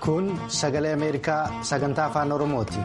Kun sagalee Ameerikaa sagantaa afaan Oromooti.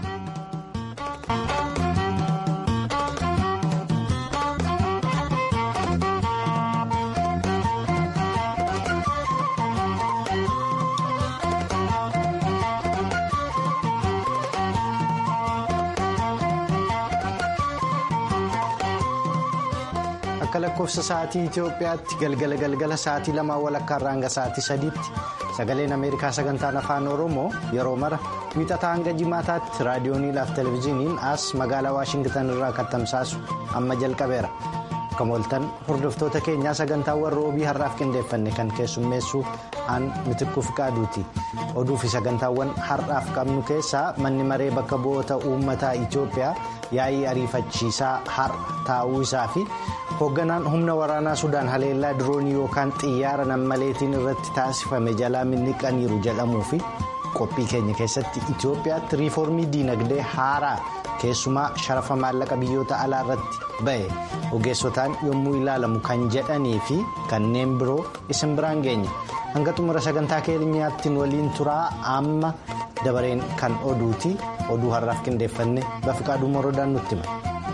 Akka lakkoofsa sa'aatii Itoophiyaatti galgala galgala sa'aatii lamaa walakkaarraa hanga sa'aatii sadiitti sagaleen Ameerikaa sagantaan afaan Oromoo yeroo mara wiixataa hanga jimaataatti raadiyooniidhaaf televezyiiniin as magaalaa Waashingitan irraa kan tamsaasu amma jalqabeera. Akka mooltan hordoftoota keenyaa sagantaawwan roobii har'aaf qindeeffanne kan keessummeessu aan mitikkuuf qaaduuti. Oduu fi sagantaawwan har'aaf qabnu keessaa manni maree bakka bu'oota uummataa Itoophiyaa yaa'ii ariifachiisaa har'a taa'uu isaa fi hoogganaan humna waraanaa Sudaan haleellaa diroonii yookaan xiyyaara nammaleetiin irratti taasifame jalaa miliqaniiru jedhamuu fi qophii keenya keessatti Itoophiyaatti riiformii diinagdee haaraa keessumaa sharafa maallaqa biyyoota alaa irratti ba'e ogeessotaan yommuu ilaalamu kan jedhanii fi kanneen biroo isin biraan geenya hanga xumura sagantaa keenyaatti waliin turaa amma dabareen kan oduuti oduu har'aaf qindeeffanne bafiqaaduu moroodaan nutti hima.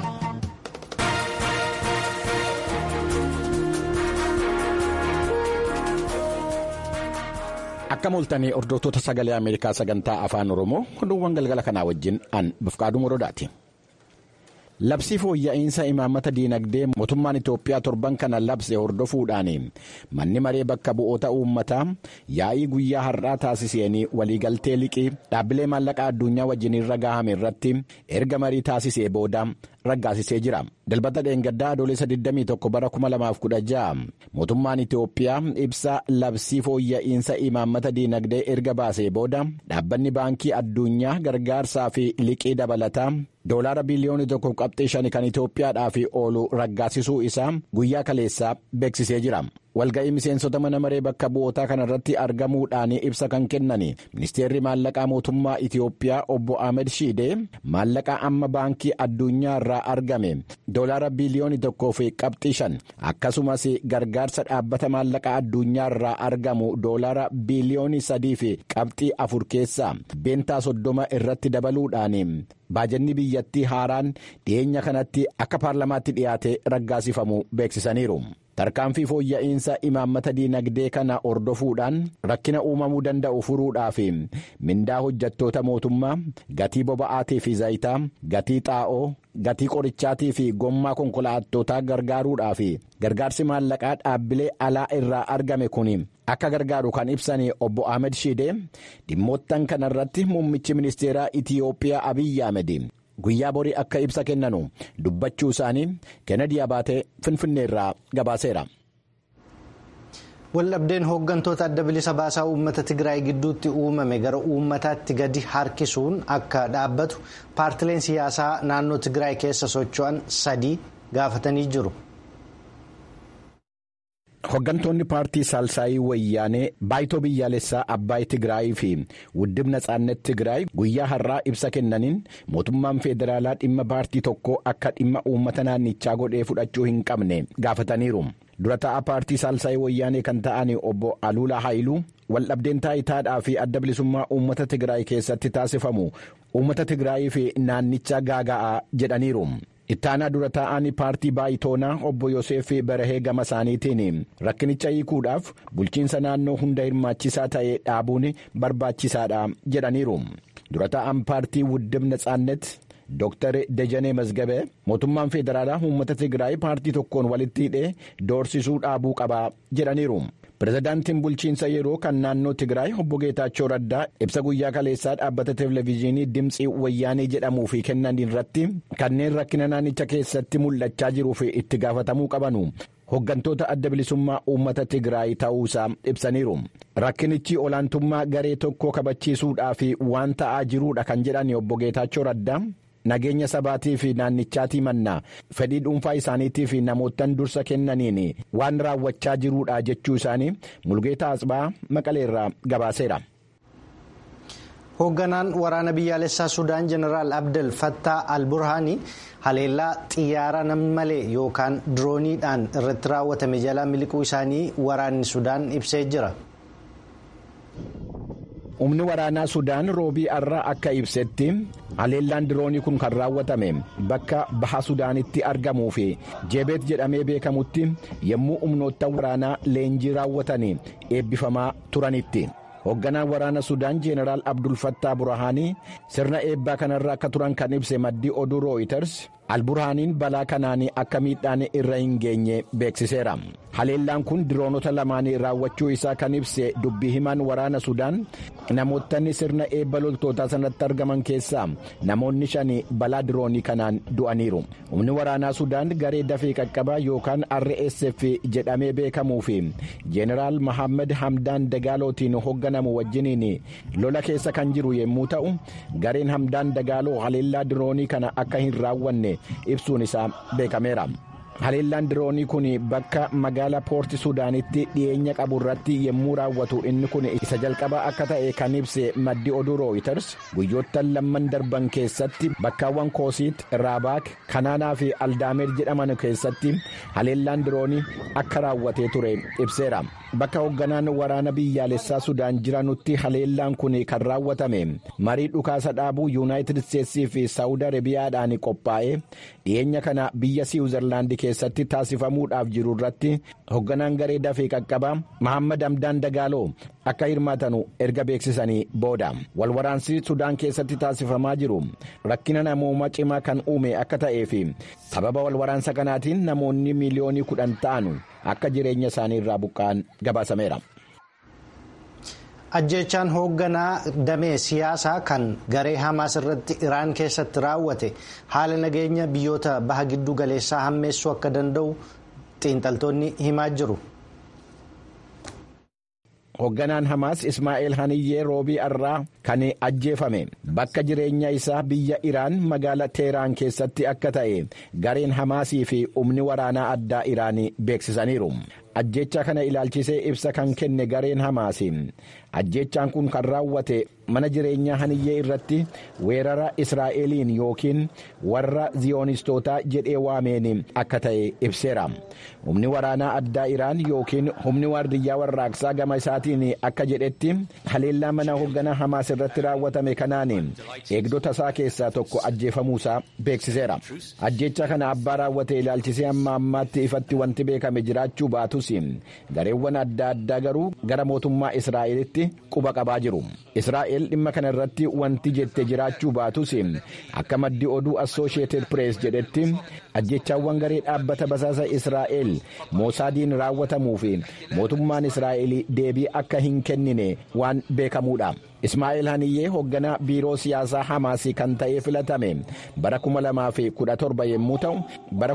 Akka mooltanii hordoftoota sagalee Ameerikaa sagantaa afaan Oromoo oduuwwan galgala kanaa wajjin aan bafiqaaduu moroodaati. Labsii fooyya'insa imaammata diinagdee mootummaan Itoophiyaa torban kana labse hordofuudhaan manni maree bakka bu'oota uummataa yaa'ii guyyaa har'aa taasisanii waliigaltee liqii dhaabbilee maallaqaa addunyaa wajjin irra gahame irratti erga marii taasisee booda raggaasisee jira. Dalbata dheengaddaa adoolessa 21 bara 2016 mootummaan Itoophiyaa ibsa labsii fooyya'insa imaammata diinagdee erga baasee booda dhaabbanni baankii addunyaa gargaarsaa fi liqii dabalataa doolaara biliyoonii tokko qabxii shani kan Itoophiyaadhaaf oolu raggaasisuu isaa guyyaa kaleessaa beeksisee jira. Walga'ii miseensota mana maree bakka bu'ootaa kanarratti argamuudhaan ibsa kan kennan ministeerri maallaqaa mootummaa Itoophiyaa obbo Ahmed Shiidee maallaqa amma baankii addunyaa irraa argame doolaara biliyoonii tokkoo fi qabxii shan akkasumas gargaarsa dhaabbata maallaqaa addunyaa irraa argamu doolaara biliyoonii sadii fi qabxii afur keessaa beentaa soddoma irratti dabaluudhaan baajanni biyyattii haaraan dhiyeenya kanatti akka paarlamaatti dhiyaate raggaasifamu beeksisaniiru. tarkaanfii fooyya'insa imaammata diinagdee kana hordofuudhaan rakkina uumamuu danda'u furuudhaaf mindaa hojjattoota mootummaa gatii boba'aatii fi zayitaa gatii xaa'oo gatii qorichaatii fi gommaa konkolaattootaa gargaaruudhaaf gargaarsi maallaqaa dhaabbilee alaa irraa argame kun akka gargaaru kan ibsan obbo Ahmed Shidee dhimmoottan kanarratti muummichi ministeeraa Itiyoophiyaa Abiyyi Ahmed. guyyaa borii akka ibsa kennanu dubbachuu isaanii kennedy abaatee finfinneerraa gabaaseera. waldhabdeen hooggantoota adda bilisa baasaa uummata tigraay gidduutti uumame gara uummataatti gadi harkisuun akka dhaabbatu paartileen siyaasaa naannoo tigraay keessa socho'an sadii gaafatanii jiru. Hooggantoonni paartii Saalsaayii Wayyaanee baay'itoo biyyaalessaa Abbaay Tigraayii fi Wuddib Natsaannet Tigraay guyyaa har'aa ibsa kennaniin mootummaan federaalaa dhimma paartii tokkoo akka dhimma uummata naannichaa godhee fudhachuu hin qabne gaafataniiru. Dura ta'a paartii Saalsaayii Wayyaanee kan ta'an obbo Aluulaa Haayiluu waldhabdeen taayitaadhaa fi adda bilisummaa uummata Tigraay keessatti taasifamu uummata Tigraayii fi naannichaa gaaga'aa jedhaniiru. ittaanaa dura taa'anii paartii baayitoonaa obbo Yoseef Barahee gama isaaniitiin rakkinicha hiikuudhaaf bulchiinsa naannoo hunda hirmaachisaa ta'e dhaabuun barbaachisaadha jedhaniiru dura taa'an paartii wuddib natsaannet Dr. Dejanee Mazgabee mootummaan federaalaa uummata Tigraay paartii tokkoon walitti hidhee doorsisuu dhaabuu qabaa jedhaniiru. Pireezidaantiin bulchiinsa yeroo kan naannoo Tigraay obbo Geetaachoo Raddaa ibsa guyyaa kaleessaa dhaabbata televezyiinii Dimtsii Wayyaanee jedhamuu fi kennan irratti kanneen rakkina naannicha keessatti mul'achaa jiruu fi itti gaafatamuu qabanu. Hooggantoota adda bilisummaa uummata Tigraay ta'uusaa ibsaniiru. Rakkinichi olaantummaa garee tokkoo kabachiisuudhaaf waan ta'aa jiruudha kan jedhan obbo Geetaachoo Raddaa. nageenya sabaatii fi naannichaatii mannaa fedhii dhuunfaa isaaniitii fi namoottan dursa kennaniin waan raawwachaa jiruudha jechuu isaanii mulgeetaa asbaa maqaleerraa gabaaseera. hoogganaan waraana biyyaalessaa sudaan jeneraal abdel fattaa al-burhaanii haleellaa xiyyaara nammalee yookaan dirooniidhaan irratti raawwatame jalaa miliquu isaanii waraanni sudaan ibsee jira. humni waraanaa sudaan roobii har'aa akka ibsetti haleellaan diroonii kun kan raawwatame bakka baha sudaanitti argamuu fi jeebeet jedhamee beekamutti yommuu humnoottan waraanaa leenjii raawwatanii eebbifamaa turanitti. hoogganaan waraana sudaan jeenaraal abdul fattaa burahaanii sirna eebbaa kanarra akka turan kan ibse maddii oduu rooyiters alburhaaniin balaa kanaan akka miidhaan irra hin geenye beeksiseera haleellaan kun diroonota lamaanii raawwachuu isaa kan ibse dubbii himaan waraana sudaan namootni sirna eebba loltootaa sanatti argaman keessaa namoonni shan balaa diroonii kanaan du'aniiru humni waraanaa sudaan garee dafee qaqqabaa yookaan rsf jedhamee beekamuu fi jeenaraal mahammed hamdaan dagaalootiin hoogganamu wajjiniin lola keessa kan jiru yommuu ta'u gareen hamdaan dagaaloo haleellaa diroonii kana akka hin raawwanne ibsuun isaa beekameera. haleellaan diroonii kun bakka magaala poorti suudaanitti dhiyeenya qabu irratti yommuu raawwatu inni kun isa jalqabaa akka ta'e kan ibse maddi oduu rooyiters guyyoottan lamman darban keessatti bakkaawwan koosiit raabaak kanaanaa fi aldaameer jedhaman keessatti haleellaan diroonii akka raawwatee ture ibseera bakka hoogganaan waraana biyyaalessaa sudaan jiranutti haleellaan kun kan raawwatame marii dhukaasa dhaabuu yuunaayitid isteetsii fi saawud arabiyaadhaan qophaa'e dhiyeenya kana biyya siwuzerlaandi keessatti taasifamuudhaaf jiru irratti hoogganaan garee dafee qaqqabaa mahammad hamdaan dagaaloo akka hirmaatanu erga beeksisanii booda walwaraansi sudaan keessatti taasifamaa jiru rakkina namoomaa cimaa kan uume akka ta'ee fi sababa walwaraansa kanaatiin namoonni miiliyoonii kudhan ta'an akka jireenya isaanii irraa buqqa'an gabaasameera. ajjechaan hoogganaa damee siyaasaa kan garee hamaas irratti iraan keessatti raawwate haala nageenya biyyoota baha giddu galeessaa hammeessuu akka danda'u xiinxaltoonni himaa jiru. hoogganaan hamaas ismaa'eel haniyyee roobii har'aa kan ajjeefame bakka jireenya isaa biyya iraan magaala teeraan keessatti akka ta'e gareen hamaasii fi humni waraanaa addaa iraan beeksisaniiru. ajjecha kana ilaalchisee ibsa kan kenne gareen hamaasi ajjechaan kun kan raawwate mana jireenyaa haniyyee irratti weerara israa'eliin yookiin warra ziyoonistootaa jedhee waameen akka ta'e ibseera humni waraanaa addaa iraan yookiin humni waardiyyaa warraaqsaa gama isaatiin akka jedhetti haleellaa mana hoogganaa hamaas irratti raawwatame kanaan eegdota isaa keessaa tokko ajjeefamuusaa beeksiseera ajjecha kana abbaa raawwate ilaalchisee amma ammaatti ifatti wanti beekame jiraachuu baatus gareewwan adda addaa garuu gara mootummaa israa'elitti quba qabaa jiru israa'el dhimma kana irratti wanti jette jiraachuu baatus akka maddi oduu assooshieted pirees jedhetti ajjechaawwan garee dhaabbata basaasa israa'el moosaadiin raawwatamuu fi mootummaan israa'el deebii akka hin kennine waan beekamuudha. ismaa'eel haniyyee hoogganaa biiroo siyaasaa hamaasii kan ta'ee filatame bara 2017 yommuu ta'u bara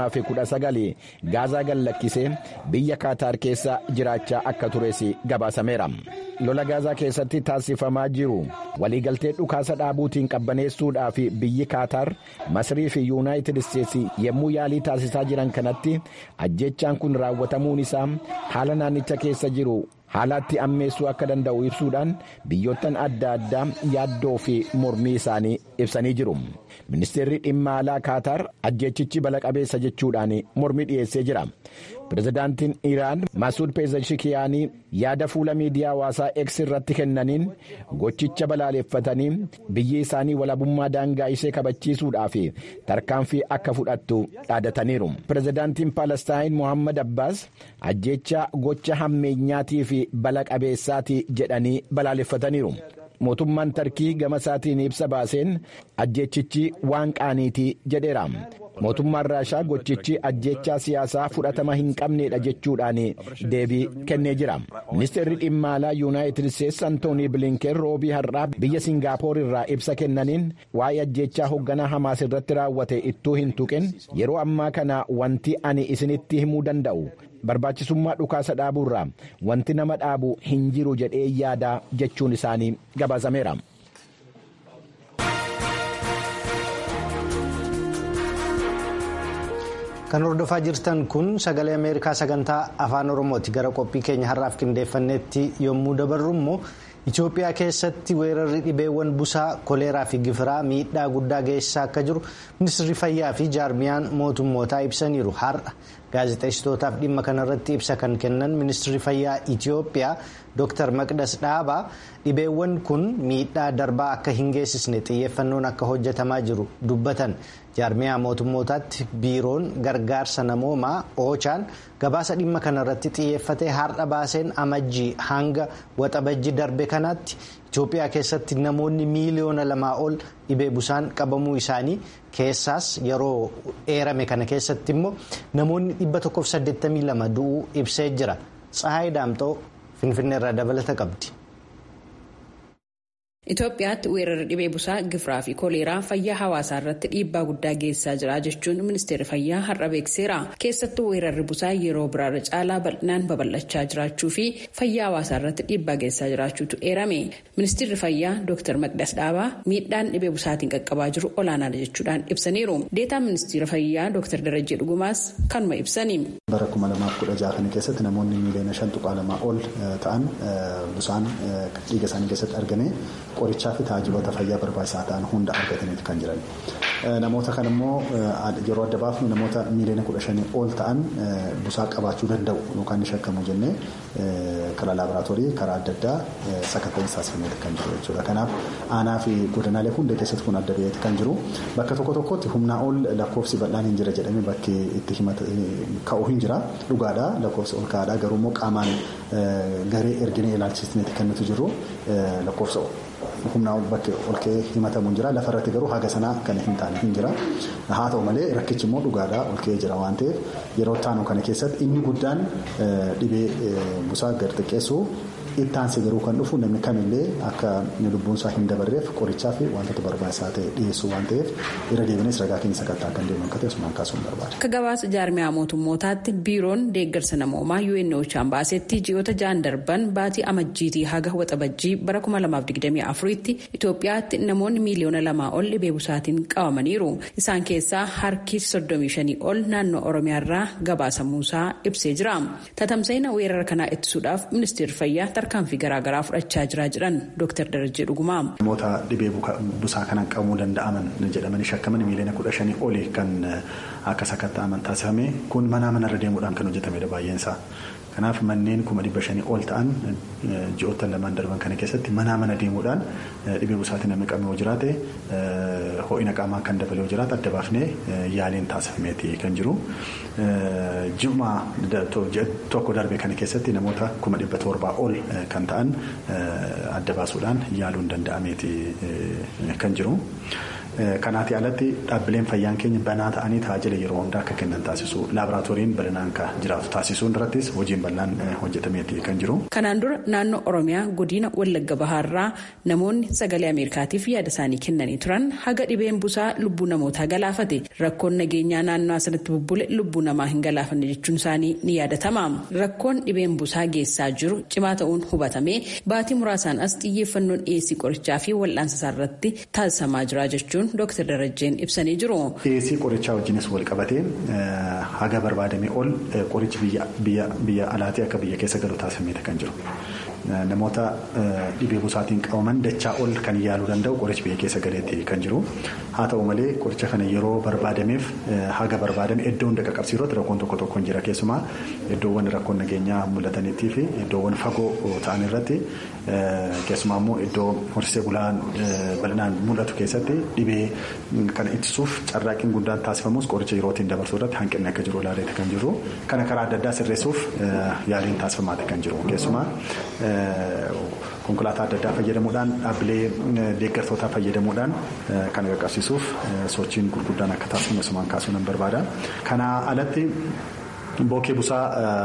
2019 gaazaa gallakkisee biyya kaataar keessa jiraachaa akka tures gabaasameera lola gaazaa keessatti taasifamaa jiru waliigaltee dhukaasa dhaabuutiin qabbaneessuudhaaf biyyi kaataar masrii fi yuunaayitid isteetsi yommuu yaalii taasisaa jiran kanatti ajjechaan kun raawwatamuun isaa haala naannicha keessa jiru. haalaatti ammeessuu akka danda'u ibsuudhaan biyyoottan adda addaa yaaddoo fi mormii isaanii ibsanii jiru ministeerri dhimma alaa kaataar ajjechichi bala qabeessa jechuudhaan mormii dhiyeessee jira pirezidaantiin iraan masuud peezashikiyaanii yaada fuula miidiyaa hawaasaa x irratti kennaniin gochicha balaaleffatanii biyyi isaanii walabummaa daangaa ishee kabachiisuudhaaf tarkaanfii akka fudhattu dhaadataniiru pirezidaantiin paalestaayin mohammad abbaas ajjecha gocha hammeenyaatii fi bala qabeessaati jedhanii balaaleffataniiru. mootummaan tarkii gama isaatiin ibsa baaseen ajjechichi waan qaaniitii jedheera mootummaan raashaa gochichi ajjechaa siyaasaa fudhatama hin qabneedha jechuudhaan deebii kennee jira ministeerri dhimma alaa yuunaayitid isteetsi antoonii bilinken roobii har'aa biyya singaapoor irraa ibsa kennaniin waa'ee ajjechaa hoogganaa hamaas irratti raawwate ittuu hin tuqin yeroo ammaa kana wanti ani isinitti himuu danda'u barbaachisummaa dhukaasa dhaabuurraa wanti nama dhaabu hin jiru jedhee yaadaa jechuun isaanii gabaasameera. kan hordofaa jirtan kun sagalee ameerikaa sagantaa afaan oromooti gara qophii keenya har'aaf qindeeffannetti yommuu dabarru immoo Itoophiyaa keessatti weerarri dhibeewwan busaa koleeraa fi gifiraa miidhaa guddaa geessisaa akka jiru ministeerri fayyaa fi jaarmiyaan mootummootaa ibsaniiru har'a gaazexeessitootaaf dhimma kanarratti ibsa kan kennan ministeerri fayyaa Itoophiyaa Dr. Maqdas Dhaabaa dhibeewwan kun miidhaa darbaa akka hin geessisne xiyyeeffannoon akka hojjetamaa jiru dubbatan jaarmiyaa mootummootaatti biiroon gargaarsa namoomaa oochaan gabaasa dhimma kanarratti xiyyeeffatee har'a baaseen amajjii hanga waxabajjii darbe kanaatti Itoophiyaa keessatti namoonni miiliyoona lamaa ol dhibee busaan qabamuu isaanii keessaas yeroo eerame kana keessatti immoo namoonni 182 du'uu ibsee jira Tsahaay Daamxoo Finfinneerraa dabalata qabdi. Itoophiyaatti weerarri dhibee busaa gifiraa fi koleeraa fayyaa hawaasaa irratti dhiibbaa guddaa geessisaa jira jechuun ministeerri fayyaa har'a beekseera. Keessattuu weerarri busaa yeroo biraarra caalaa bal'inaan babal'achaa jiraachuu fi fayyaa hawaasaa irratti dhiibbaa geessisaa jiraachuutu eerame. Ministeerri fayyaa Dr. Maqdas Dhaabaa miidhaan dhibee busaatiin qaqqabaa jiru olaanaadha jechuudhaan ibsaniiru. Deetaan ministeera fayyaa Dr. Darajjee Dhugumaas kanuma ibsani. Bara kuma lamaaf kudha jaha kana keessatti namoonni miiliyoona shan tuqaa lamaa ol ta'an busaan dhiiga isaanii keessatti argame. qorichaa fi tajaajiloota fayyaa barbaachisaa ta'an hunda argataniiti kan jiran. Namoota kan immoo yeroo adda baafnu namoota miiliyoona kudha shanii ol ta'an busaa qabaachuu danda'u yookaan ni shakkamu jennee karaa laaboraatoorii karaa adda addaa sakatta'insa taasifameeti kan jiru jechuudha. Kanaaf aanaa fi godinaalee hunda keessatti kun adda ba'eeti kan jiru. Bakka tokko tokkotti humnaa ol lakkoofsi bal'aan hin jira jedhamee bakki itti himata ka'u hin jira. Dhugaadha lakkoofsi ol ka'aadha garuu immoo qaamaan garee erginee ilaalchisneeti kan nuti jiru lakkoofsa humnaa ol bakki ol ka'ee himatamu jira lafarratti garuu haga sanaa kan hin taane hin jira haa ta'u malee rakkichi immoo dhugaadhaa ol ka'ee jira waan ta'eef yeroo taanu kana keessatti inni guddaan dhibee busaa gad xiqqeessu ittaansee garuu kan dhufu namni kamillee akka lubbuun isaa hin dabarreef qorichaa fi wantoota barbaachisaa ta'e dhiyeessuu waan ta'eef irra deebiinis ragaa keenya sakattaa kan deemu akka ta'e asumaan kaasuun barbaada. Akka gabaasa jaarmiyaa mootummootaatti biiroon deeggarsa namoomaa UNOChaan baasetti ji'oota ja'an darban baatii amajjiitii haga waxabajjii bara 2024tti Itoophiyaatti namoonni miiliyoona lamaa ol dhibee busaatiin qabamaniiru. Isaan keessaa harki 35 ol naannoo Oromiyaarraa gabaasamuusaa ibsee jira. Tatamsa'ina weerara kanaa ittisuudhaaf ministeerri fayyaa tarkaanfii garaagaraa fudhachaa jira jedhan Dr. Darajjee Dhugumaa. Namoota dhibee busaa kanaan qabamuu danda'aman jedhamanii shakkaman miiliyoona kudha shanii oli kan akka sakatta'aman taasifame kun manaa manarra deemuudhaan kan hojjetamedha baay'eensaa. Kanaaf manneen kuma dhibba shanii ol ta'an ji'oota lamaan darban kana keessatti manaa mana deemuudhaan dhibee busaatiin namni qabame yoo jiraate ho'ina qaamaa kan dabale yoo jiraate adda baafnee yaaliin taasifameeti kan jiru. Ji'uma tokko darbe kana keessatti namoota kuma dhibba torbaa ol kan ta'an adda baasuudhaan yaaluun danda'ameeti kan jiru. Kanaati alatti dhaabbileen fayyaan keenya banaa ta'anii tajaajila yeroo hundaa akka kennan taasisu laaboraatooriin bal'inaan akka jiraatu taasisuun irrattis hojiin bal'aan hojjetameeti kan jiru. Kanaan dura naannoo Oromiyaa godina Wallagga Bahaarraa namoonni sagalee Ameerikaatiif yaada isaanii kennanii turan haga dhibeen busaa lubbuu namootaa galaafate rakkoon nageenyaa naannoo asirratti bubbule lubbuu namaa hin galaafanne jechuun isaanii ni yaadatama. Rakkoon dhibeen busaa geessaa jiru cimaa ta'uun hubatamee baatii muraasaan as xiyyeeffannoon dhiyeessii qorichaa fi wal'aansa isaa irratti taasisamaa jira jechuun Dr. Darajjeen ibsanii jiru. Dhiyeessii qorichaa wajjinis wal qabatee haga barbaadamee ol qorichi biyya alaatii akka biyya keessa galu taasifameeti kan jiru. Namoota dhibee busaatiin qabaman dachaa ol kan yaaluu danda'u qorichi biyya keessa galeetti kan jiru. Haa ta'u malee qoricha kana yeroo barbaadameef haga barbaadame iddoo hunda qaqqabsiisuu irratti rakkoon tokko tokko hin jira keessumaa iddoowwan rakkoon nageenyaa mul'ataniitii fi iddoowwan fagoo ta'an irratti keessumaa immoo iddoo horsiisee bulaan bal'inaan mul'atu keessatti dhibee kana ittisuuf carraaqqiin guddaan taasifamus qoricha yerootiin dabarsuu irratti hanqinni akka jiru ilaaleeti kan jiru kana karaa adda addaa sirreessuuf yaaliin taasifamaati kan jiru keessumaa konkolaataa adda addaa fayyadamuudhaan dhaabbilee deeggartootaa fayyadamuudhaan kan qaqqabsiisuuf sochiin gurguddaan akka taasifamu asumaan kaasuu nan barbaada. Kana alatti bookee busaa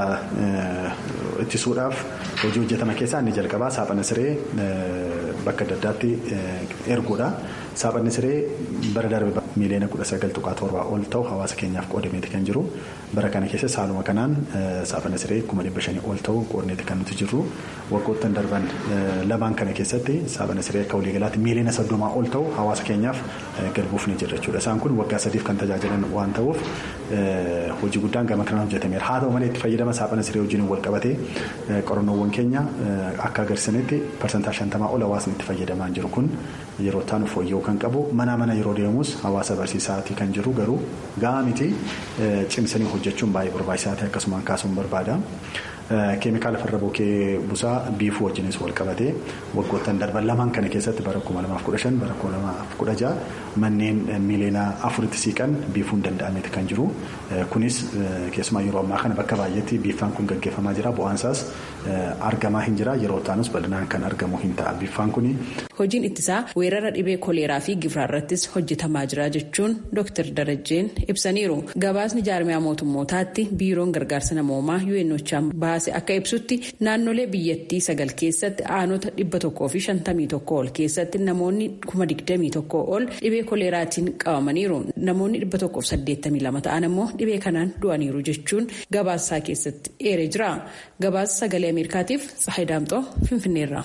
ittisuudhaaf hojii hojjetama keessaa inni jalqabaa saaphana siree bakka adda addaatti erguudha. Saaphanni siree bara darbe miiliyoona kudha sagal tuqaa torbaa ol ta'u hawaasa keenyaaf qoodameeti kan jiru. Bara kana keessa saaluma kanaan saaphanni siree kuma dhibba shanii ol ta'u qoodneeti kan nuti jirru. Waggoottan darban lamaan kana keessatti saaphanni siree akka waliigalaatti miiliyoona soddomaa ol ta'u hawaasa keenyaaf galbuuf ni jira jechuudha. Isaan kun waggaa sadiif kan tajaajilan waan ta'uuf hojii guddaan gama kanaan hojjetameera. Haa ta'u malee itti fayyadama saaphana siree wajjin wal qabatee qorannoowwan keenya akka agarsiisanitti parsantaa shantamaa ol hawaasni itti fayyadamaa jiru kun yeroo itti fooyya'uu kan qabu mana mana yeroo deemus hawaasa barsiisaatii kan jiru garuu gahaa miti cimsanii hojjechuun baay'ee barbaachisaa ta'e akkasumaan kaasuun barbaada. Keemikaala farra bookee busaa biifuu wajjinis wal qabatee waggoottan darban lamaan kana keessatti bara kuma lamaaf kudha shan bara kuma lamaaf kudha jaha manneen miiliyoona afuritti siiqan biifuun danda'ameeti kan jiru. Kunis keessumaa yeroo ammaa kana bakka baay'eetti biiffaan kun gaggeeffamaa jira. Bu'aansaas argamaa hin jira. Yeroo taanus bal'inaan kan argamu hin ta'a. Biiffaan kuni. Hojiin ittisaa weerara dhibee koleeraa fi gifiraa irrattis hojjetamaa jira jechuun Dr. Darajjeen ibsaniiru. Gabaasni jaarmiyaa mootummootaatti biiroon gargaarsa namoomaa UNOChaan baase akka ibsutti naannolee biyyattii sagal keessatti aanota dhibba tokkoo fi shantamii tokko ol keessatti namoonni kuma digdamii tokko ol dhibee koleeraatiin qabamaniiru. Namoonni dhibba tokkoof saddeettamii lama ta'an immoo dhibee kanaan du'aniiru jechuun gabaasaa keessatti eeree jira. Gabaasa sagalee Ameerikaatiif Tsahayi Daamxoo Finfinneerra.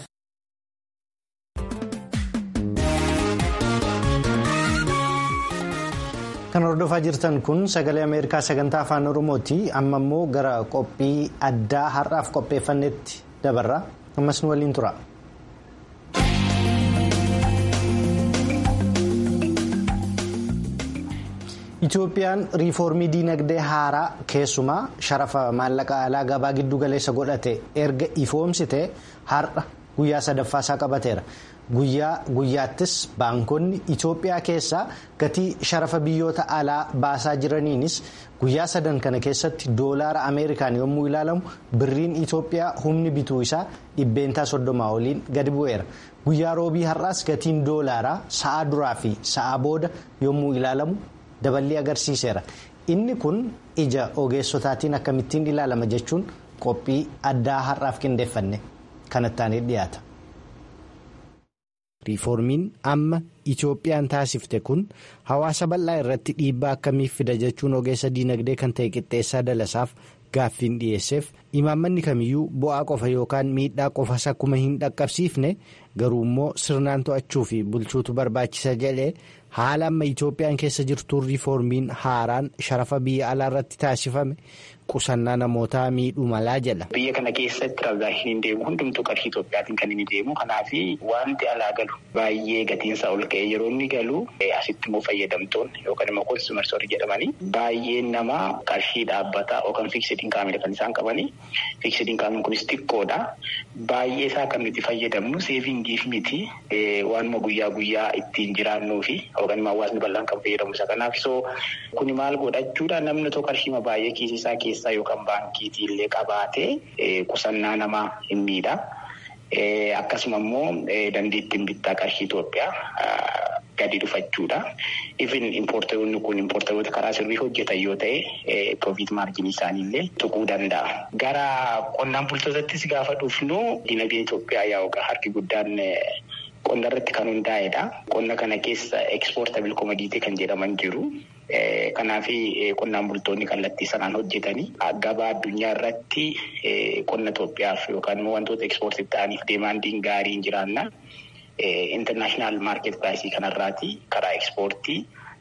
Kan hordofaa jirtan kun sagalee Ameerikaa sagantaa afaan Oromooti. Amma immoo gara qophii addaa har'aaf qopheeffannetti dabarra. Ammas nu waliin tura. Itoophiyaan riifoormii diinagdee haaraa keessumaa sharafa maallaqa alaa gabaa giddu galeessa godhate erga ifoomsite har'a guyyaa sadaffaasaa qabateera. Guyyaa guyyaattis baankonni Itoophiyaa keessaa gatii sharafa biyyoota alaa baasaa jiraniinis guyyaa sadan kana keessatti doolaara Ameerikaan yommuu ilaalamu birriin Itoophiyaa humni bituu isaa dhibbeentaa soddomaa oliin gadi bu'eera. Guyyaa roobii har'aas gatiin doolaaraa sa'a duraa fi sa'a booda yommuu ilaalamu daballee agarsiiseera. Inni kun ija ogeessotaatiin akkamittiin ilaalama jechuun qophii addaa har'aaf qindeeffanne kanattaan dhiyaata. riifoormiin amma itoophiyaan taasifte kun hawaasa bal'aa irratti dhiibbaa akkamiif fida jechuun ogeessa diinagdee kan ta'e qixxeessaa dalasaaf gaaffiin dhiyeesseef imaammanni kamiyyuu bu'aa qofa yookaan miidhaa qofas akkuma hin dhaqqabsiifne garuu immoo sirnaan to'achuu fi bulchuutu barbaachisa jedhee haala amma itoophiyaan keessa jirtuun riifoormiin haaraan sharafa biyya alaa irratti taasifame qusannaa namootaa miidhuu malaa jedha. Biyya kana keessatti tiraanzaakshiniin deemu hundumtuu qarshii Itoophiyaatiin kan inni deemu kanaaf wanti alaa galu baay'ee gatiinsaa ol ka'ee yeroo inni galu asitti immoo fayyadamtoonni yookaan immoo konsumersorii jedhamanii baay'een nama qarshii dhaabbataa yookaan fiiksed inkaamidha kan isaan qabanii fiiksed inkaamiin kunis xiqqoodha baay'ee isaa kan nuti fayyadamnu seevingiif miti waanuma guyyaa guyyaa ittiin jiraannuu fi yookaan immoo hawaasni bal'aan kan fayyadamu isa kanaaf soo kuni maal godhachuudha namni tokko qarshii baay'ee kiisisaa keessa. yookaan baankiitii illee qabaatee qusannaa namaa hin miidha. Akkasuma immoo dandeettiin bittaa qarshii Itoophiyaa gadi dhufachuudha. Ifin impoortaroonni kun impoortaroota karaa sirrii hojjetan yoo ta'e piroofiit maarginii isaanii illee tuquu danda'a. Gara qonnaan bultootattis gaafa dhufnu dinagdeen Itoophiyaa yaa'u harki guddaan qonna irratti kan hundaa'edha. Qonna kana keessa ekspoortabil komodiitii kan jedhaman jiru. Kanaaf qonnaan bultoonni kallattii sanaan hojjetanii gabaa addunyaa irratti qonna Itoophiyaaf yookaan immoo wantoota ekspoortii ta'aniif deemaandiin gaarii hin jiraanna. Intarnaashinaal maarket piraayisii kanarraati karaa ekspoortii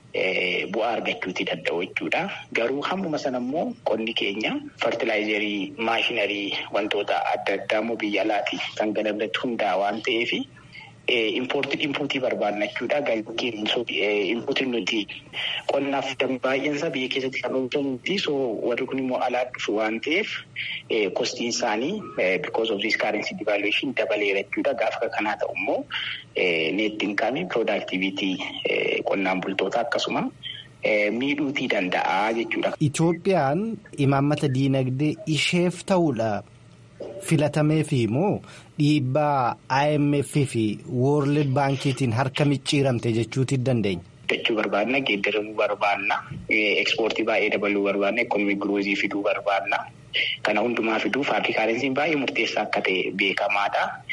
bu'aa argachuutii danda'u jechuudha. Garuu hammuma sana immoo qonni keenya fertilaayizerii maashinarii wantoota adda addaa immoo biyya alaati kan galagalatti hundaa waan ta'eef. Impoortii inpuutii barbaadna jechuudha. Galgeen inpuutiin nuti qonnaaf baay'eensaa biyya keessatti kan oomishamuuti. So warri kun immoo alaa dhufu waan ta'eef kostiin isaanii because of this currency devaluation dabaleera jechuudha. Gaafa kanaa ta'u immoo net income productivity qonnaan bultoota akkasuma miidhuutii danda'a jechuudha. Itoophiyaan imaammata diinagdee isheef ta'uudha. Filatameefi immoo dhiibbaa IMF fi World Baankiitiin harka micciiramte jechuuti dandeenya. Jechuu barbaadna geeddaramuu barbaadna ekspoortii baay'ee dabaluu barbaadna ekonomii giroozii fiduu barbaadna kana hundumaa fiduuf haalli kaarensiin baay'ee murteessaa akka ta'e beekamaadha.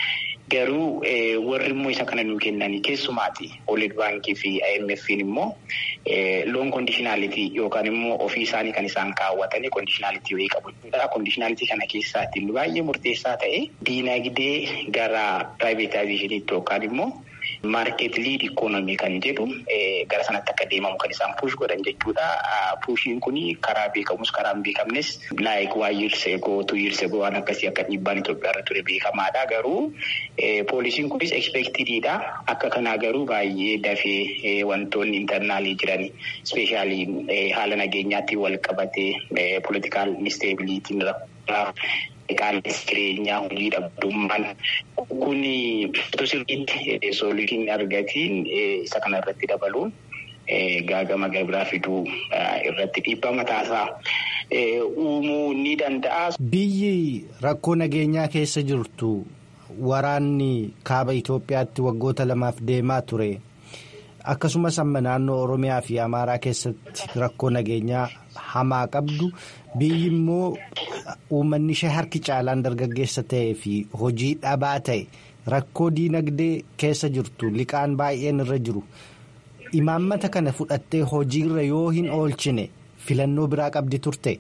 Garuu warri immoo isa kana nuu kennanii keessumaati World Baankii fi IMF'n immoo loon kondishinaalitii yookaan immoo ofii isaanii kan isaan kaawwatanii kondishinaalitii wayii qabu. Kondishinaalitii kana keessaatti baay'ee murteessaa ta'e diinagdee gara piraayivetaayizeshiniitti yookaan immoo maarkeet liid ikoonomii kan jedhu gara sanatti akka deemamu kan isaan puush godhan jechuudha. Puushiin kun karaa beekamus karaa hin beekamnes laayik waa yirsegoo tu yirsegoo waan akkasii akka dhiibbaan Itoophiyaa irra ture beekamaadha. Garuu poolisiin kunis ekspeektidiidha. Akka kanaa garuu baay'ee dafee wantoonni intarnaalii jiran ispeeshaalii haala nageenyaatti wal qabatee poolitikaal instabiliitiin qaala'insi jireenyaa hojii dhabdummaan kun sirriitti soolitiin argatiin isa kana irratti dabaluun gaagama gabiraa fiduu irratti dhiibbaa mataasaa uumuu ni danda'a. Biyyi rakkoo nageenyaa keessa jirtu waraanni kaaba Itoophiyaatti waggoota lamaaf deemaa ture. Akkasumas amma naannoo Oromiyaa fi Amaaraa keessatti rakkoo nageenyaa hamaa qabdu biyyi immoo uummanni ishee harki caalaan dargaggeessa ta'ee fi hojii dhabaa ta'e rakkoo diinagdee keessa jirtu liqaan baay'een irra jiru imaammata kana fudhattee hojiirra yoo hin oolchine filannoo biraa qabdi turte.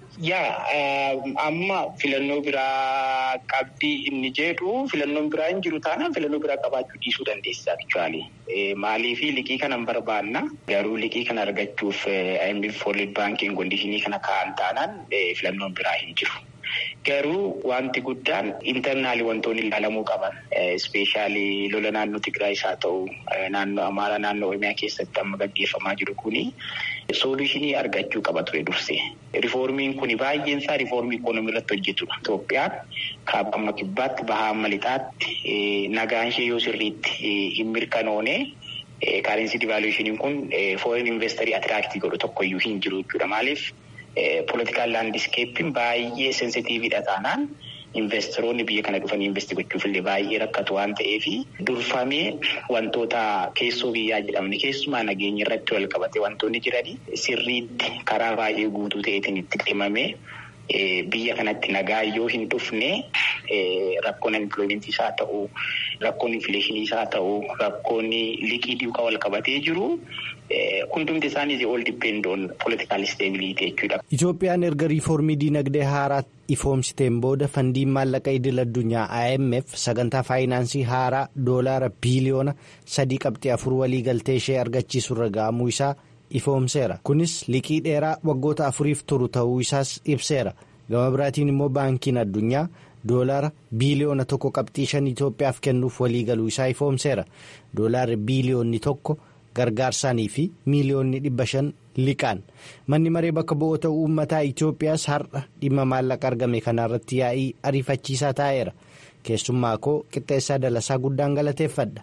Yaa amma filannoo biraa qabdii inni jedhu filannoon biraa hin jiru taanaan filannoo biraa qabaachuu dhiisuu dandeessa jechuudha. Maaliif liqii kana hin barbaanna garuu liqii kana argachuuf IMF World Banking kondishinii kana kaa'an taanaan filannoon biraa hin jiru. Garuu wanti guddaan intarnaali wantoonni ilaalamuu qaban ispeeshaalii lola naannoo Tigraay haa ta'u naannoo Amaaraa naannoo Oromiyaa keessatti amma gaggeeffamaa jiru kuni soolushinii argachuu qaba ture dursee. Rifoormiin kun baay'een isaa rifoormii ikoonomii irratti hojjetudha. Itoophiyaan kaaba amma kibbaatti bahaa amma lixaatti nagaan ishee yoo sirriitti hin mirkanoone kaarensi divaaluweeshiniin kun foreign investerii atiraaktii godhu tokkoyyuu hin jiru jechuudha. Maaliif? Poolitikaal laandiskeeppiin baay'ee sensitiividha taanaan investoroonni biyya kana dhufanii investi gochuuf illee baay'ee rakkatu waan ta'eef durfamee wantoota keessoo biyyaa jedhamne keessumaa nageenya irratti wal qabate wantoonni jiranii sirriitti karaa baay'ee guutuu ta'eetiin itti deemamee biyya kanatti nagaa yoo hin dhufne rakkoon empiloomentii isaa ta'u rakkoon infileeshinii isaa ta'u rakkoon liqii duukaa wal qabatee jiru. Hundumti isaanii ol dippendoon poolitikaal isteebilitii jechuudha. Itoophiyaan erga riifoormii diinagdee haaraa ifoomsiteen booda fandiin maallaqa idil addunyaa IMF sagantaa faayinaansii haaraa doolaara biiliyoona sadii qabxii afur walii galtee ishee argachiisurra ga'amuu isaa ifoomseera. Kunis liqii dheeraa waggoota afuriif turu ta'uu isaas ibseera. Gama biraatiin immoo baankiin addunyaa doolaara biiliyoona tokko qabxii shan Itoophiyaaf kennuuf walii galuu isaa ifoomseera. Doolaarri biiliyoonni tokko. gargaarsaanii fi miiliyoonni dhibba shan liqaan manni maree bakka bu'oota uummataa Itoophiyaas har'a dhimma maallaqa argame kanarratti yaa'ii ariifachiisaa taa'eera keessummaa koo qixxeessaa dalasaa guddaan galateeffadha.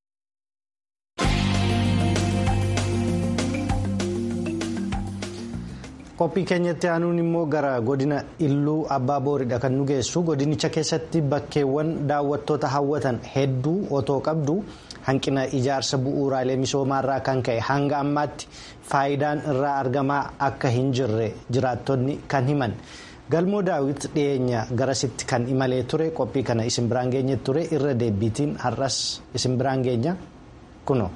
qophii keenyatti aanuun immoo gara godina illuu abbaa booridha kan nu geessu godinicha keessatti bakkeewwan daawwattoota hawwatan hedduu otoo qabdu. hanqina ijaarsa bu'uuraalee misoomaarraa kan ka'e hanga ammaatti faayidaan irraa argamaa akka hin jirre jiraattonni kan himan galmoo daawit dhiyeenya garasitti kan imalee ture qophii kana isin biraan geenye ture irra deebiitiin har'as isin biraan geenya kuno.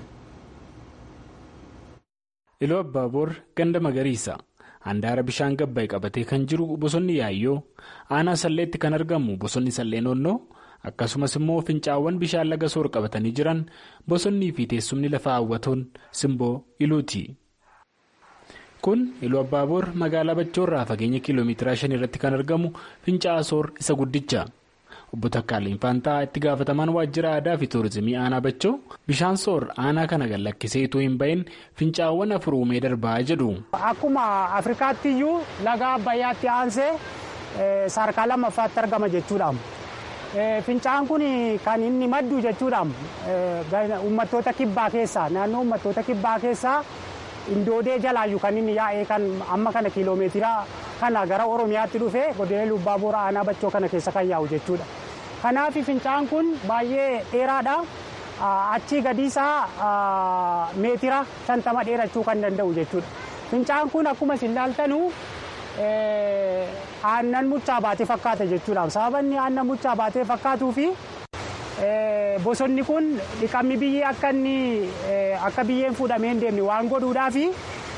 iluu abbaaboor ganda magariisa handaara bishaan gabbaa'e qabatee kan jiru bosonni yaayyoo aanaa salleetti kan argamu bosonni sallee noonnoo. akkasumas immoo fincaawwan bishaan laga soor qabatanii jiran bosonnii fi teessumni lafa hawwatoon simboo iluuti. kun iluu abbaaboor magaalaa bachoorraa fageenya kiiloomeetira shan irratti kan argamu fincaa'aa soor isa guddicha obbo Takkaalee Faantaa itti gaafatamaan waajjira aadaa fi tuurizimii aanaa bachoo bishaan soor aanaa kana gad lakkisee itoo hin bahin fincaawwan afur uumee darbaa jedhu. akkuma afrikaatti iyyuu laga abbayyaatti aansee sadarkaa lammaffaatti argama jechuudha. Fincaan kun kan inni maddu jechuudha uummattoota kibbaa keessaa naannoo uummattoota kibbaa keessaa indoodee jalaayyuu kan inni yaa'ee kan amma kana kiiloomeetira kana gara oromiyaatti dhufee godina iluu abbaa booraa aanaa bachoo kana keessa kan yaa'u jechuudha. Kanaaf fincaan kun baay'ee dheeraadha. Achii gadiisaa meetira shantama dheerachuu kan danda'u jechuudha. Fincaan kun akkuma isin ilaaltanu aannan muchaa baatee fakkaata jechuudha. Sababni aannan muchaa baatee fakkaatuu fi bosonni kun dhiqamni biyyee akka inni akka biyyeen fuudhamee hin deemne waan godhuudhaa fi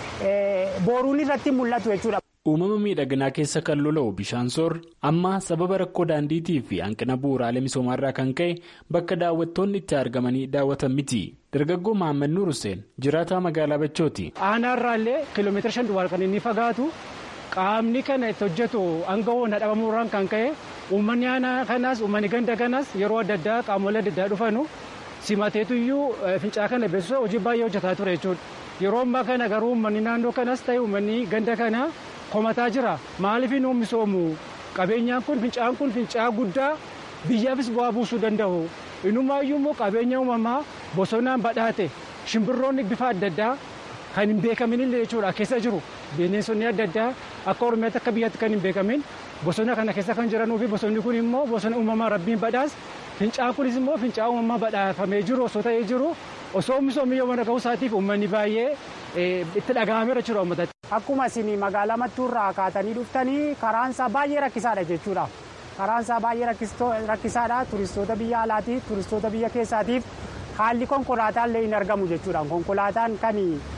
booruun irratti mul'atu jechuudha. uumama miidhaginaa keessa kan lola'u bishaan soor amma sababa rakkoo daandiitii fi hanqina bu'uuraalee misoomaarraa kan ka'e bakka daawwattoonni itti argamanii daawwatan miti dargaggoo Mahammad Nuur Hussein jiraataa magaalaa Bachooti. Aanaarraa illee kiiloomeetira shan duwwaa kan inni fagaatu qaamni kana itti hojjetu hanga hoona dhabamuurraan kan ka'e uummanni aanaa kanaas uummanni ganda kanaas yeroo adda addaa qaamolee adda addaa dhufanu simateetuyyuu fincaa kana beeksisa hojii baay'ee hojjetaa ture jechuudha. Yeroo ammaa kana garuu uummanni naannoo kanaas ta'e uummanni ganda kanaa komataa jira maaliif hin misoomu qabeenyaan kun fincaan kun fincaa guddaa biyyaafis bu'aa buusuu danda'u inumaayyuu immoo qabeenya uumamaa bosonaan badhaate shimbirroonni bifa adda addaa kan hin beekamin illee jechuudha keessa jiru bineensonni adda addaa akka oromiyaatti akka biyyaatti kan hin beekamin bosona kana keessa kan jiranuu fi bosonni kun immoo bosona uumamaa rabbiin badhaas fincaan kunis immoo fincaa uumamaa badhaafamee jiru osoo ta'ee jiru osoo misoomni yoo mana ga'uu isaatiif uummanni baay'ee itti dhaga'ameera jechuudha uummatatti. Akkuma isin magaalaa mattuurraa kaatanii dhuftanii karaan isaa baay'ee rakkisaadha jechuudha. Karaan isaa baay'ee rakkisaadha turistoota biyya alaatii turistoota biyya keessaatiif haalli konkolaataa illee hin argamu jechuudha. Konkolaataan kan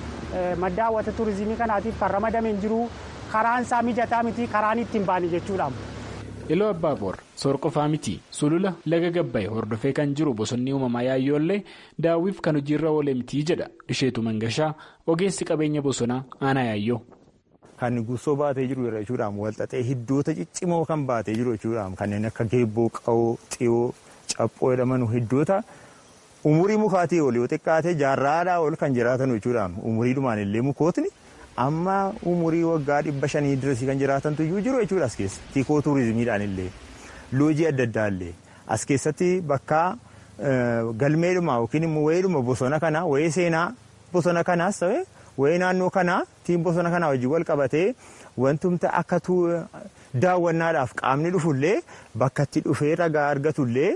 madda hawwata turizimii kanaatiif kan ramadame hin jiru karaan isaa mijataa miti karaan ittiin baane jechuudha. Iloo Abbaaboor soor qofaa miti sulula laga gabbaye hordofee kan jiru bosonni uumamaa yaayyoollee daawwiif kan hojiirra oole miti jedha isheetu mangashaa ogeessi qabeenya bosonaa aanaa yaayyoo. Kan gursoo baatee jiru jechuudhaan walxaxee hiddoota ciccimoo kan baatee jiru jechuudhaan kanneen akka geebboo qawoo xiyoo caphoo jedhaman hiddoota umurii mukaatii ol yoo xiqqaate jaarraadhaa ol kan jiraatan jechuudhaan umuriidhumaan illee mukootni. amma umurii waggaa dhibba shanii dirasii kan jiraatantu iyyuu jiru jechuudha as keessa tiikoo tuurizimiidhaan illee loojii adda addaa illee as keessatti bakka galmeedhuma yookiin immoo wayiidhuma bosona kanaa wayii seenaa bosona kanaas ta'e wayii naannoo kanaa tiin bosona kanaa wajjin wal qabatee wantumta akka daawwannaadhaaf qaamni dhufullee bakka itti dhufee ragaa argatullee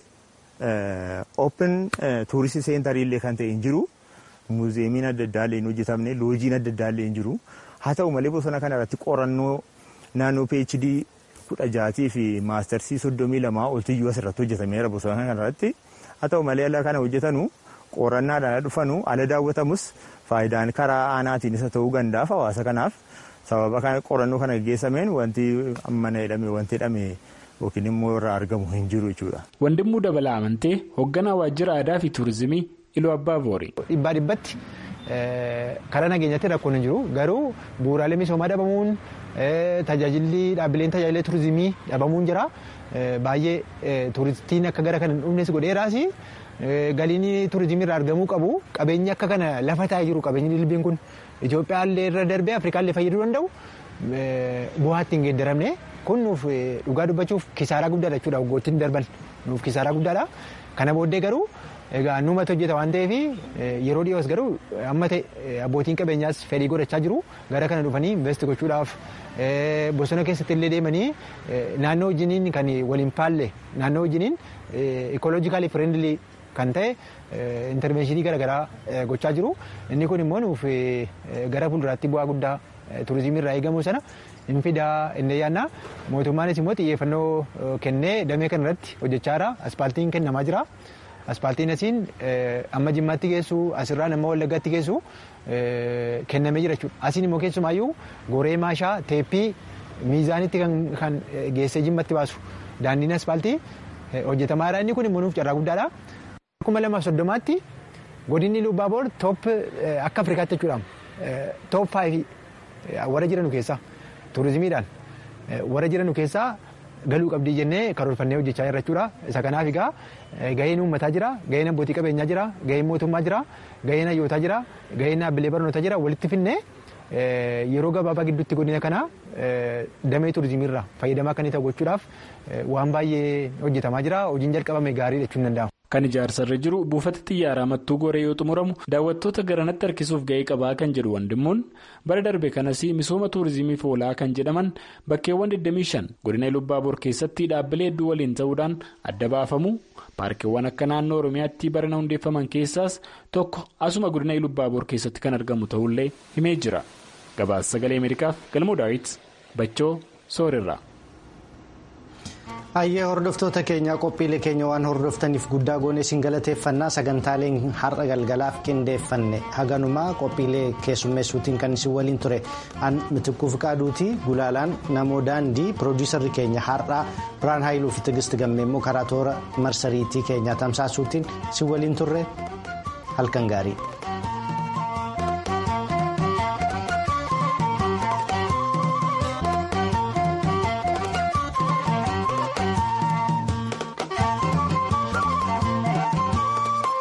open tuuristii seentarii illee kan ta'e hin jiru. muuzeemiin adda addaa illee hin hojjetamne loojiin adda addaa illee hin jiru haa ta'u malee bosona kana irratti qorannoo naannoo phd kudha jaatii fi maastarsii soddomii lamaa oltiyyuu asirratti hojjetameera bosona kana irratti haa ta'u malee ala kana hojjetanu qorannaadhaan dhufanu ala daawwatamus faayidaan karaa aanaatiin isa ta'uu gandaaf hawaasa kanaaf sababa kana qorannoo kana gaggeessameen wanti ammana jedhame wanti jedhame yookiin immoo irraa argamu hin jiru jechuudha. Wandimmuu dabalaa amantee hoogganaa waajjira aadaa fi tuurizimii Iluu Abbaa Boori. Dhibbaa dhibbatti karaa nageenyaatti rakkoon hin jiru garuu bu'uuraalee misoomaa dhabamuun tajaajilli dhaabbileen tajaajila turizimii dhabamuun jira baay'ee turistiin akka gara kana hin dhufnes godheeraas galiin turizimii irraa argamuu qabu qabeenyi akka kana lafa taa'ee jiru qabeenyi dilbiin kun Itoophiyaa illee irra darbee Afrikaa illee fayyaduu danda'u bu'aatti hin geeddaramne kun nuuf dhugaa dubbachuuf kisaaraa guddaadha jechuudha waggoottiin darban nuuf kisaaraa guddaadha kana booddee garuu. Egaa nuumatti hojjeta waan ta'eef yeroo dhiyoos garuu amma ta'e abbootiin qabeenyaas fedhii godhachaa jiru gara kana dhufanii investi gochuudhaaf bosona keessatti illee deemanii naannoo wajjiniin kan waliin paalle naannoo wajjiniin ikoloojikaalii firendilii kan ta'e intervenshinii garaagaraa gochaa jiru inni kun immoo nuuf gara fuulduraatti bu'aa guddaa turizimii irraa eegamu sana hin fidaa inni yaanna mootummaanis immoo xiyyeeffannoo kennee damee kanarratti hojjechaa jira aspaaltiin kennamaa jira. Aspaaltiin asiin amma jimmaatti geessu asirraan amma wallaggaatti geessu kennamee jira jechuudha. Asiin immoo keessumaayyuu goree maashaa teeppii miizaanitti kan geessee jimmatti baasu daandiin aspaaltii hojjetamaadha. Inni kun immoo nuuf carraa guddaadha. Kuma lamaaf soddomaatti godinni Lubbaaboor toop akka Afrikaatti jechuudha. Toop faayifi warra jiranu keessaa turizimiidhaan warra jiranu keessaa. galuu qabdii jennee karoorfannee hojjechaa jirra jechuudha. Isa kanaaf egaa gaheen uummataa jira, gaheen abbootii qabeenyaa jira, gaheen mootummaa jira, gaheen hayyootaa jira, gaheen dhaabbilee barnootaa jira walitti finnee yeroo gabaabaa gidduutti godina kana damee turizimiirraa fayyadamaa kan ta'u gochuudhaaf waan baay'ee hojjetamaa jira. Hojiin jalqabame gaariidha jechuun danda'ama. Kan ijaarsarra jiru buufata xiyyaaraa mattuu goree yoo xumuramu daawwattoota garanatti harkisuuf ga'ee qabaa kan jedhu wandimmuun bara darbe kanas misooma tuurizimiif oolaa kan jedhaman bakkeewwan 25 godina Lubbaaboor keessatti dhaabbilee hedduu waliin ta'uudhaan adda baafamu paarkiiwwan akka naannoo Oromiyaatti barana hundeeffaman keessaas tokko asuma godina Lubbaaboor keessatti kan argamu ta'ullee himee jira. Gabaasa sagalee Ameerikaaf galmoo daawwiti Bachoo Soorirraa. Hayyee hordoftoota keenya qophiilee keenya waan hordoftaniif guddaa goonee isin galateeffannaa sagantaaleen har'a galgalaaf qindeeffanne haganumaa qophiilee keessummeessuutiin kan isin waliin ture an mitikkuu fiqaaduuti gulaalaan namoo daandii piroodiisarri keenya har'aa biraan haayiluu fi tigisti gammee immoo karaa toora marsariitii keenyaa tamsaasuutiin isin waliin turre halkan gaarii.